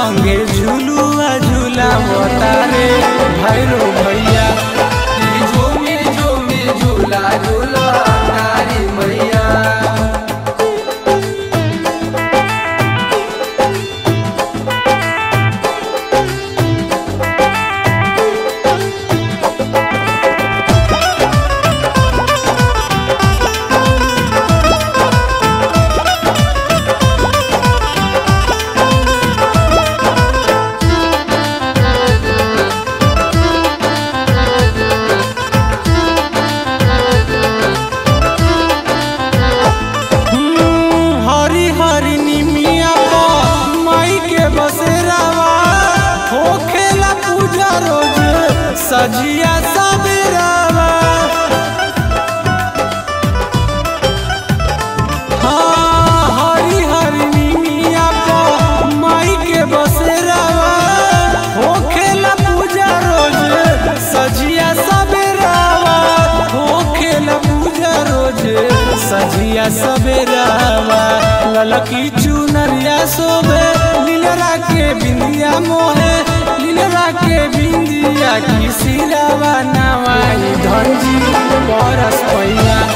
संगे झुलुआ झूला बतारे भैरो भैया झूमे झूमे झूला झूला तारी मैया हरी हरी निमिया माई के बसेरावा होखेला पूजा रोज सजिया सबेरावा हाँ हरी हरी निमिया माई के बसेरावा होखेला पूजा रोज सजिया सबेरावा होखेला पूजा रोज सजिया सबेरावा ललकी चुनरिया सोबे लीलरा के बिंदिया मोहे लीलरा के बिंदिया की सिरावा नवाई धनजी बरस पैया